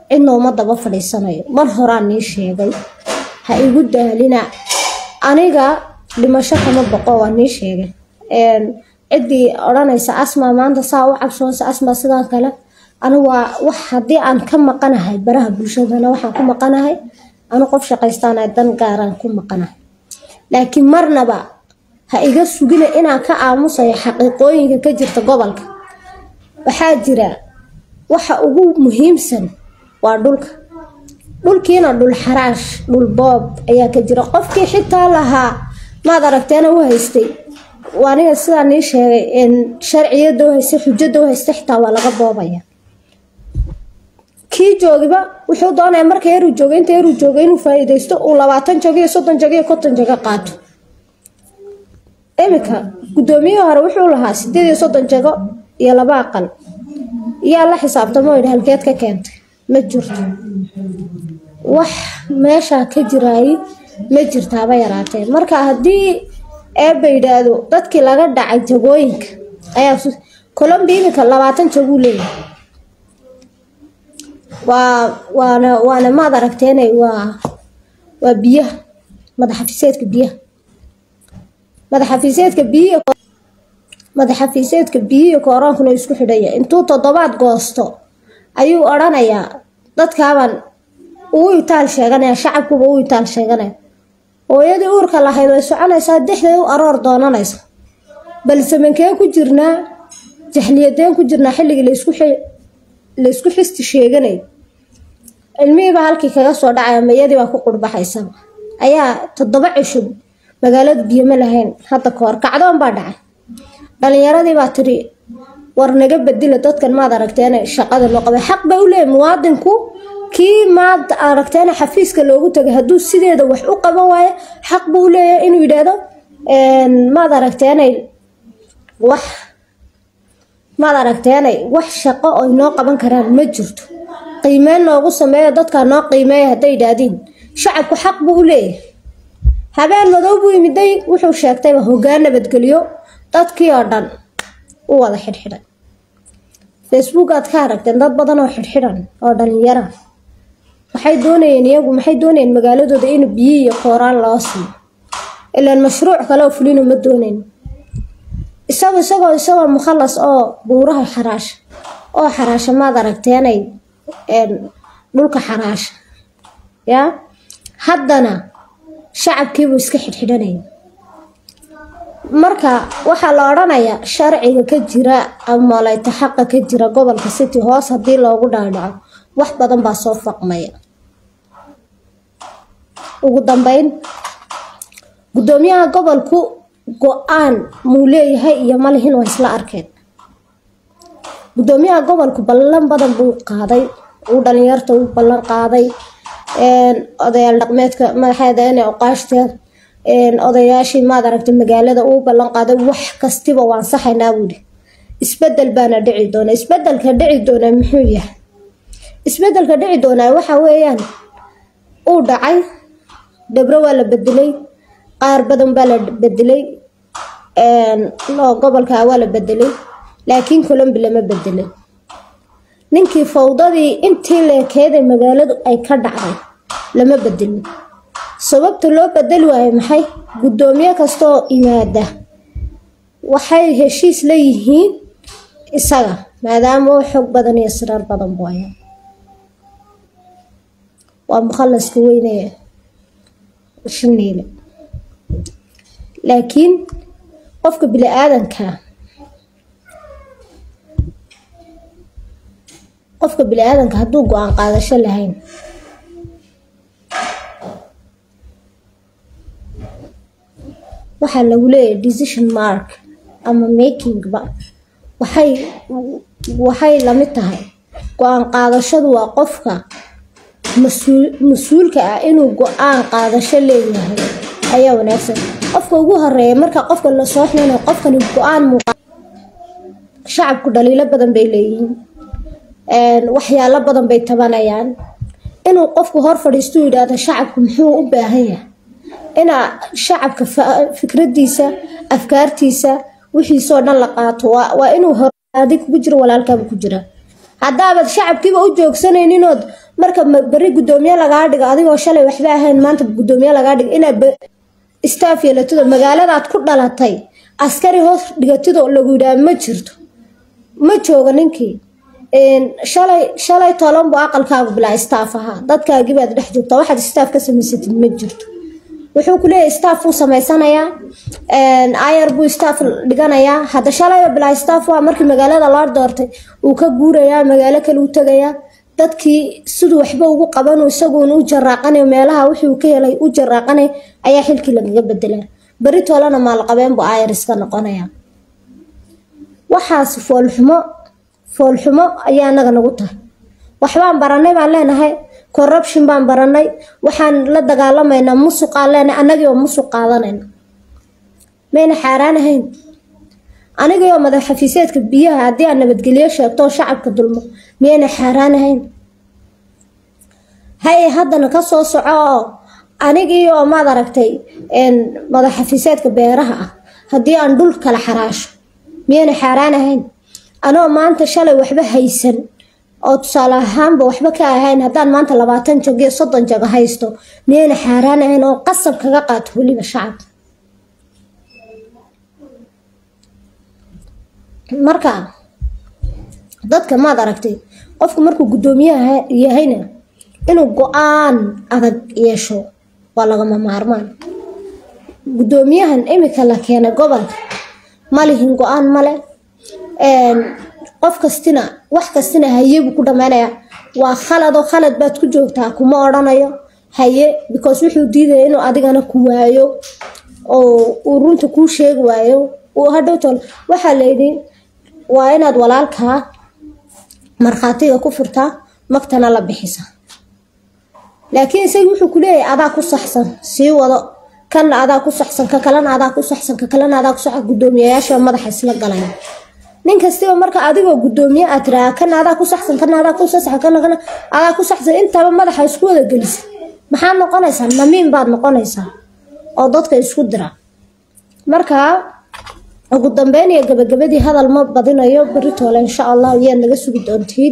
cidna uma daba fadhiisanayo mar horaan nii sheegay ha igu daalina aniga dhimasho kama boqo waa nii sheegay ciddii odhanaysa asma maanta saa u cabsoonsa asma sidaan kale anu waa wax haddii aan ka maqanahay baraha bulshadana waxaan ku maqanahay anu qof shaqaystaana dan gaaraan ku maqanahay laakiin marnaba ha iga sugina inaan ka aamusayo xaqiiqooyinka ka jirta gobolka waxaa jira waxa ugu muhiimsan waa dhulka dhulkiina dhul xaraash dhul boob ayaa ka jira qofkii xitaa lahaa maad aragteena u haystay aniga sidaa nii sheegay sharciyada u haystay xujada u haystay xitaa waa laga boobaya kii joogiba wuxuu doonaya marka yaruu joogay inta yaruu joogay inuu faa-iideysto uu labaatan jago iyo soddon jago iyo konton jago qaato iminka guddoomiyihii hore wuxuu lahaa sideed iyo soddon jago iyo laba aqal yaa la xisaabtamo yidhi halkeed ka keentay ma jirto wax meeshaa ka jiraayay ma jirtaaba yaraatee marka haddii eebba yidhaahdo dadkii laga dhacay jagooyinka ayaa colombi iminka labaatan jaguu leeyahay waa waana waana maad aragteenay waa waa biyaha madaxafiiseedka biyaha madaxafiiseedka biyihi madaxafiiseedka biyihii kooraankuna isku xidhaya intuu toddobaad goosto ayuu odhanayaa dadkaabaan uu itaal sheeganaya shacabkuba u itaal sheeganaya hooyadii uurka lahayd way soconaysaa dexdeed u aroor doonanaysa balse mankee ku jirnaa jahliyadeen ku jirnaa xilligii laysku xisti sheeganay cilmihiibaa halkii kaga soo dhacaya mayadii baa ku qurbaxaysaba ayaa toddoba cisho magaalada biyo ma lahayn hadda ka hor kacdoon baa dhacay dhalinyaradii baa tiri war naga bedila dadkan maad aragteene shaqada loo qabay xaq bay u leeyahy muwaadinku kii maad aragteene xafiiska loogu tagay hadduu sideeda wax u qaban waayo xaq buu u leeyahay inuu yidhaahdo maad aragteenay wax maad aragteenay wax shaqo oy noo qaban karaan ma jirto qiimeyn noogu sameeyo dadkaa noo qiimeeya hadday yidhaahdiin shacabku xaq buu u leeyahay habeen madow buu yimiday wuxuu sheegtayba hoggaan nabadgelyo dadkii oo dhan u wada xidhxidhay facebook aad ka aragteen dad badan oo xidhxidhan oo dhalinyara waxay doonayeen iyagu maxay doonayeen magaaladooda in biyo iyo kooraan loo siiyo ilaan mashruuc kale oo fulino ma doonayn isago isagoo isagoo mukhalas oo buuraha xaraasha oo xaraasha maad aragteenay dhulka xaraasha yaa haddana shacabkiibuu iska xidhxidhanaya marka waxaa la odhanayaa sharciga ka jira ama layta xaqa ka jira gobolka city hoos haddii loogu dhaadhaco wax badan baa soo faqmaya ugu dambeyn guddoomiyaha gobolku go-aan muu leeyahay iyo malihin waa isla arkeen guddoomiyaha gobolku ballan badan buu qaaday uu dhalinyarta u ballan qaaday odayaal dhaqmeedka madaxeeda inay oqaashteen odayaashii maad aragtay magaalada uu ballan qaaday wax kastiba waan saxaynaa buuhi isbedel baana dhici doona isbedelka dhici doona muxuu yahay isbedelka dhici doonaa waxa weeyaan uu dhacay dhabro waa la bedelay qaar badan baa la bedelay gobolka waa la bedelay laakiin colombi lama bedelay ninkii fawdadii intii leekeeday magaaladu ay ka dhacday lama bedelin sababta loo bedeli waayo maxay guddoomiye kastaoo imaada waxay heshiis la yihiin isaga maadaama oo xog badan iyo siraar badan buaya waa mukhalaska weyne shaniile laakiin qofka bini aadanka qofka bini aadanka hadduu go-aan qaadasho lahayn waxaa lagu leeyahay decision mark ama makingba waxay waxay lamid tahay go-aan qaadashadu waa qofka mas-uulka ah inuu go-aan qaadasho leeyahay ayaa wanaagsan qofka ugu horeeya marka qofka lasoo xunana qofkani go-aan muuqa shacabku dhaliilo badan bay leeyihiin waxyaalo badan bay tabanayaan inuu qofku hor fadhiistu yidhaahdo shacabku muxuu u baahan yahay inaa shacabka fikradiisa afkaartiisa wixiisoo dhan la qaato waa inuu horaadi kugu jiro walaalkaaba ku jira haddaabaad shacabkiiba u joogsanaynin ood marka beri gudoomiye lagaa dhigo adigoo shalay waxba ahayn maanta gudoomiye lagaa dhigo inaad staff yeelatido magaaladaad ku dhalatay askari hoos dhigatidoo lagu yidhaha ma jirto ma jooga ninkii shalay shalay tolan buu aqalkaagu bilaa staff ahaa dadkaagibaad dhex joogta waxaad staff ka samaysatid ma jirto wuxuu ku leeyahay staff uu samaysanayaa ayar buu staff dhiganayaa hadda shalayba bilaa staff waa markii magaalada loo doortay uu ka guurayaa magaalo kale u tegayaa dadkii siduu waxba ugu qabanu isaguun u jaraaqanay meelaha wixii uu ka helay u jaraaqanay ayaa xilkii lagaga bedelaa beri toolana maalqabeen buu ayar iska noqonaya waxaas foolxumo foolxumo ayaa anaga nagu tahay waxbaan baranay baan leenahay corruption baan baranay waxaan la dagaalamaynaa musuqaan leenahay anagii oo musuq qaadanayna mayna xaaraan ahayn anigii oo madax xafiiseedka biyaha haddii aan nabadgelyo sheegto oo shacabka dulmo miyayna xaaraan ahayn haye haddana ka soo soco oo anigii oo maad aragtay madax xafiiseedka beeraha ah haddii aan dhul kala xaraasho miyayna xaaraan ahayn anoo maanta shalay waxba haysan oo tusaale ahaanba waxba ka ahayn haddaan maanta labaatan jag iyo soddon jago haysto miyayna xaaraan ahayn oo qasab kaga qaato weliba shacabka marka dadka maad aragtay qofku markuu guddoomiyaha yahayna inuu go-aan adag yeesho waa lagama maarmaan guddoomiyahan imika la keenay gobolka malihin go-aan male qof kastina wax kastina haye buu ku dhammaynaya waa khaladoo khalad baad ku joogtaa kuma odhanayo haye because wuxuu diidaya inuu adigana ku waayo oo uu runta kuu sheegi waayo uu hadhowtol waxaa layidhi waa inaad walaalkaa markhaatiga ku furtaa magtana la bixisa laakiin isagii wuxuu ku leeyahay adaa ku saxsan sii wado kanna adaa ku saxsan ka kalena adaa ku saxsan ka kalena adaa ku saxsan guddoomiyayaasha madaxa isla galaya nin kastiba marka adigoo guddoomiye aad tiraa kana adaa ku saxsan kana adaa ku saxsan kana kana adaa ku saxsan intaba madaxa isku wada gelisa maxaad noqonaysaa namiin baad noqonaysaa oo dadka isku dira marka ugu dambeyn iyo gabagabadii hadal ma badinayo beritoole insha allah iyaad naga sugi doontiin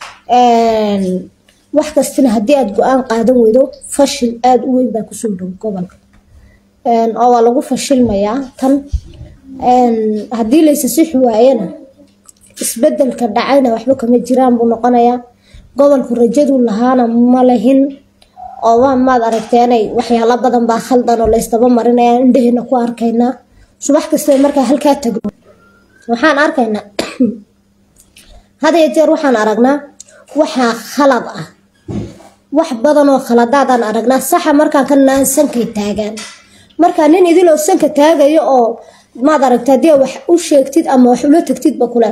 wax kastina haddii aad go-aan qaadan weydo fashil aada u weyn baa kusoo dhow gobolka oo waa lagu fashilmayaa tan haddii laysa sixi waayana isbedelka dhacayna waxba kama jiraan buu noqonayaa gobolku rajadu lahaana ma lahin oo waa maad aragteenay waxyaalo badan baa khaldan oo laysdaba marinaya indhaheena ku arkaynaa subax kastaba markaa halkaa tagno waxaan arkaynaa had iyo jeer waxaan aragnaa waxaa khalad ah wax badan oo khaladaadaan aragnaa saxa markaan ka naan sankay taagaan markaa nin idiloo sanka taagayo oo maad aragta haddii wax u sheegtid ama wax ula tagtidba kule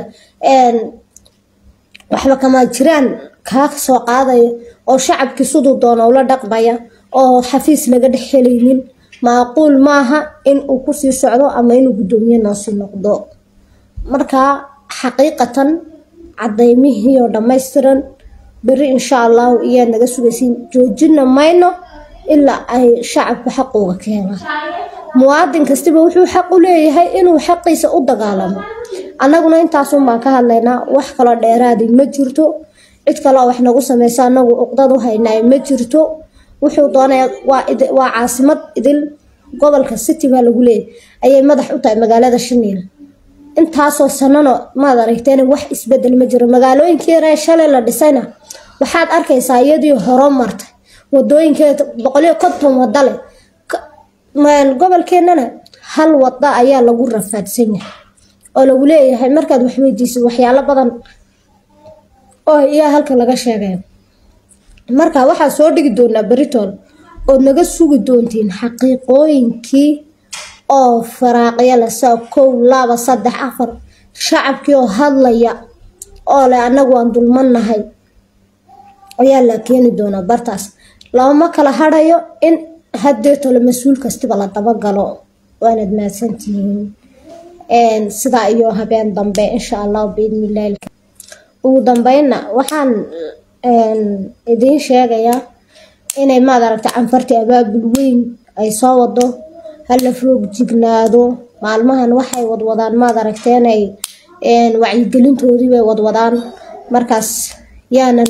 waxba kama jiraan kaa soo qaadaya oo shacabkii siduu doona ula dhaqmaya oo xafiis laga dhex helaynin maaquul maaha in uu kusii socdo ama inuu guddoomiye noosii noqdo markaa xaqiiqatan cadaymihii oo dhammaystiran beri insha allahu iyaa naga sugaysiin joojina mayno ilaa ay shacabku xaquuga keenaan muwaadin kastiba wuxuu xaq u leeyahay inuu xaqiisa u dagaalamo annaguna intaasun baan ka hadlaynaa wax kaloo dheeraadi ma jirto cid kaleo wax nagu sameysa anagu uqdad u haynaay ma jirto wuxuu doonaya waa caasimad idil gobolka city baa lagu leeyahy ayay madax u tahay magaalada shiniil intaasoo sanano maad aragteen wax isbedel ma jiro magaalooyinkii yaree shalay la dhisayna waxaad arkaysaa iyadii horo martay wadooyinkeeda boqoliyo konton wada leh gobolkeenana hal wada ayaa lagu rafaadsan yahay oo lagu leeyahay markaad wax weydiisid waxyaalo badan oo iyaa halka laga sheegay marka waxaa soo dhigi doonaa beritool ood naga sugi doontiin xaqiiqooyinkii oo faraaqya leh saa kow laba saddex afar shacabkii oo hadlaya oo leh annagu aan dulmannahay ayaa la keeni doonaa bartaas looma kala hadhayo in hadeetole mas-uul kastiba la dabagalo waanad mahadsantihiin sidaa iyo habeen dambe insha allah biidnillahi ugu dambeynna waxaan idiin sheegayaa inay maad aragta canfartii abaabul weyn ay soo wado hala roog jignaado maalmahan waxay wadwadaan maad aragteenay wacyigelintoodii bay wadwadaan markaas yaanan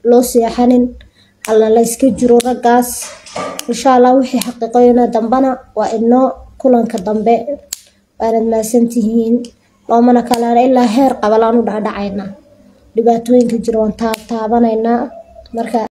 loo seexanin alla la iska jiro raggaas insha allah wixii xaqiiqooyina dambana waa inoo kulanka dambe waanad mahadsantihiin loomana kalaana ilaa heer qabalaan u dhacdhacaynaa dhibaatooyinka jira waan taabtaabanaynaa marka